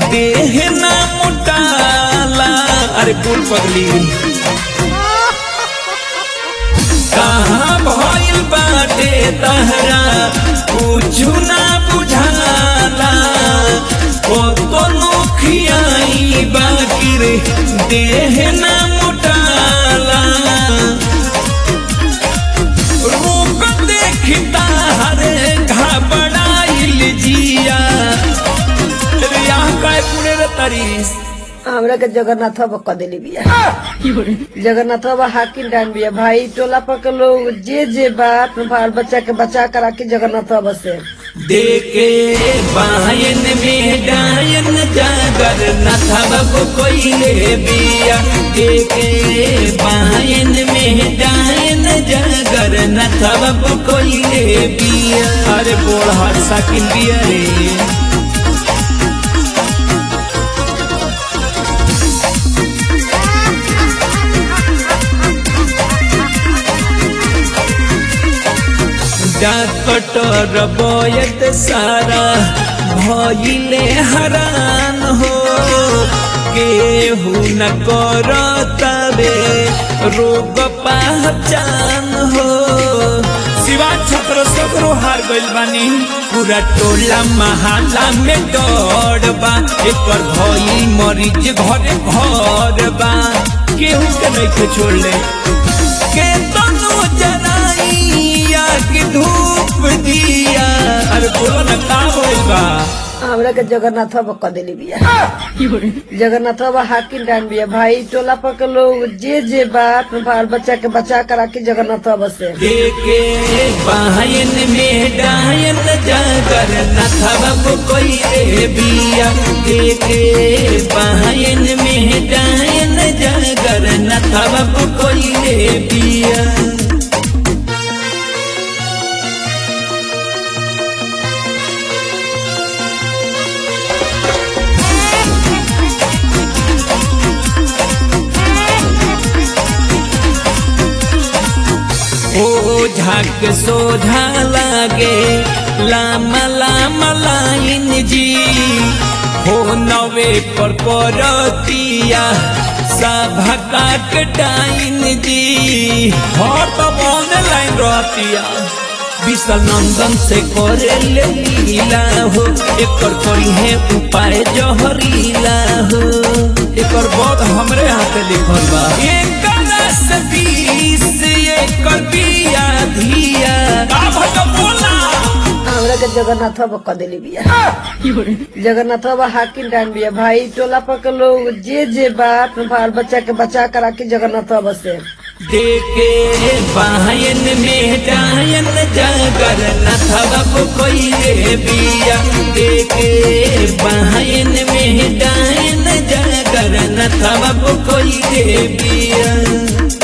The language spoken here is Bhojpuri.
देह ना मोटाला अरे बोल पगली कहाँ भइल बाटे तहरा कुछु ना बुझाला ओ तो नोखियाई बाकिर देह ना मोटाला रूप देखता हरे घबराइल जिया रे यहाँ काय पुणे रे तरीस हमरा के जगन्नाथ बाबा क देली बिया जगन्नाथ बाबा हाकिम डान बिया भाई टोला पर के लोग जे जे बा अपने बाल बच्चा के बचा कर राखी जगन्नाथ बाबा से देखे बायन में डायन जागर न थबब कोई ले बिया देखे बायन में डायन जागर न थबब कोई ले बिया अरे बोल हर साकिन बिया रे डॉक्टर बोयत सारा भइले हरान हो केहू न करतबे रोग पहचान हो शिवा छत्र सगरो हार गइल बानी पूरा टोला महाला में डर बा एकर भई मरीज घरे घर बा केहू के नइखे छोड़ले के तनु जनाइया की धूप दिया अरे बोलो ना का होइल बा हमरा के जगन्नाथ बाबा क देली बिया जगन्नाथ बाबा हाकिम डान बिया भाई टोला पर के लोग जे जे बा अपने बाल बच्चा के बचा कर राखी जगन्नाथ बाबा से देखे बायन में डायन जागर न थबब कोई रे बिया देखे बायन में डायन जागर न थबब कोई रे बिया ओ झाक सोझा लागे लामा लामा लाइन जी हो नवे पर परतिया सभा काट टाइन जी हर तब ऑनलाइन रहतिया विशाल नंदन से करे ले लीला हो एकर करी है उपाय जहरीला हो एकर बहुत हमरे हाथे लिखल बा एकर से बीस एकर बिया धिया का भट बोला हमरा के जगन्नाथ बाबा क देली बिया जगन्नाथ बाबा हाकिम डान बिया भाई टोला पर के लोग जे जे बा अपने बाल बच्चा के बचा कर राखी जगन्नाथ बाबा से देखे बायन में डायन जागर न थबब कोई रे बिया देखे बायन में डायन जागर न थबब कोई रे बिया